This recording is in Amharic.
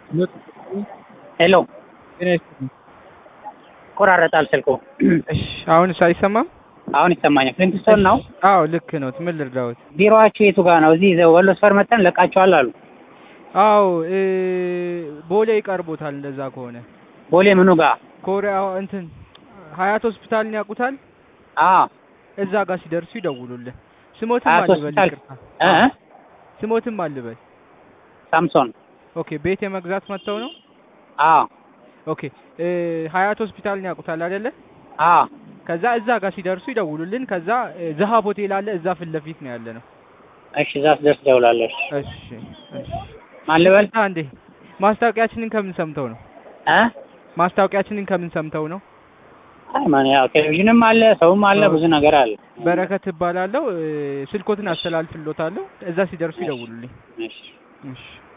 ሄሎ ጤና ይስጥልኝ። ቆራረጣል ስልኩ። እሺ አሁንስ አይሰማም? አሁን ይሰማኛል። ፍሊንትስቶን ነው አዎ ልክ ነው። ምን ልርዳዎት? ቢሮአችሁ የቱ ጋር ነው? እዚህ ወሎ ሰፈር መጠን ለቃችኋል አሉ። አዎ እ ቦሌ ይቀርቦታል። እንደዛ ከሆነ ቦሌ ምኑ ጋር? ኮሪያ እንትን ሀያት ሆስፒታልን ያውቁታል? አዎ እዛ ጋር ሲደርሱ ይደውሉልን። ስሞትም ሀያት አልበል ሆስፒታል ይቅርታ። እ ስሞትም አልበል። ሳምሶን ኦኬ ቤት የመግዛት መጥተው ነው? አዎ ኦኬ እ ሀያት ሆስፒታልን ያውቁታል አይደለ? አዎ ከዛ እዛ ጋር ሲደርሱ ይደውሉልን። ከዛ እ ዘሀብ ሆቴል አለ እዛ ፊት ለፊት ነው ያለ ነው። እሺ እዛ ስደርስ ደውላለሽ። እሺ እሺ። ማን ልበል? ይቅርታ እንዴ ማስታወቂያችንን ከምን ሰምተው ነው? እ ማስታወቂያችንን ከምን ሰምተው ነው? አይ ማን ያው ቴሌቪዥንም አለ ሰውም አለ ብዙ ነገር አለ። በረከት እባላለሁ። እ ስልኮትን አስተላልፍሎታለሁ። እዛ ሲደርሱ ይደውሉልኝ። እሺ እሺ